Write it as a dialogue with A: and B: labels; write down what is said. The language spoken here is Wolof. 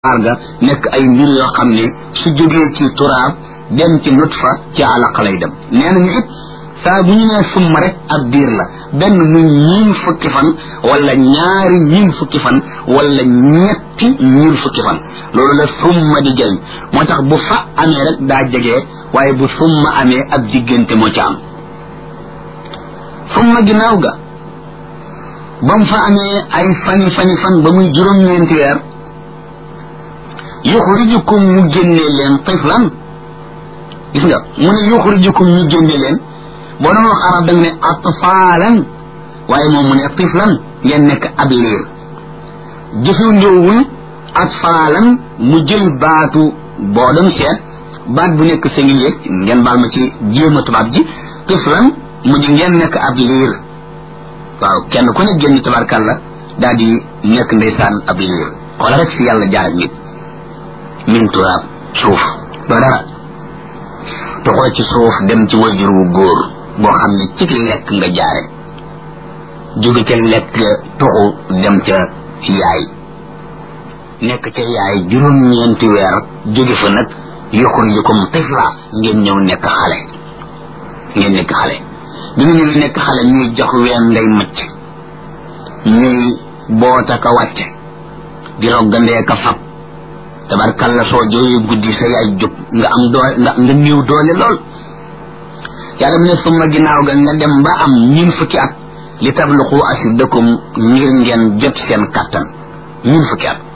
A: ga nekk ay mbir yoo xam ne su jógee ci turaab dem ci nutfa ci alaq lay dem nee nañu it saa bu ñu nee summa rek ab diir la benn muy ñiin fukki fan wala ñaari ñiin fukki fan wala ñetti ñiin fukki fan loolu la summa di jëriñ moo tax bu fa amee rek daa jege waaye bu summa amee ab diggante moo ca am summa ginnaaw ga ba mu fa amee ay fani fani fan ba muy juróom-ñeenti weer yuxrijukum mu génnee leen tiflan gis nga mu ne yuxrijukum ñu génne leen boo doon wax arab da nga ne atfaalan waaye moom mu ne tiflan ngeen nekk ab liir jëfandoowul atfaalan mu jël baatu boo doon seet baat bu nekk singulier ngeen baal ma ci jéema tubaab ji tiflan mu di ngeen nekk ab liir waaw kenn ku ne génn tabarkàlla daal di nekk ndeysaan ab liir wala rek fi yàlla jaar ak nit min turaab suuf doo dara toxoo ci suuf dem ci wajur wu góor boo xam ne ci lekk nga jaare jóge ca lekk toxu dem ca yaay nekk ca yaay juróom-ñeenti weer jóge fa nag yuxrijukum tifla ngeen ñëw nekk xale ngeen nekk xale bi nga ñëw nekk xale ñuy jox ween ngay macc ñuy boota ka wàcce di roggandee ka fab tabarkalla soo jooyee guddi sa yaay jóg nga am doole nga nga néew doole lool yàlla mu ne suma ginnaaw ga nga dem ba am ñun fukki at li tabluqu ashuddakum ngir ngeen jot seen kattan ñun fukki at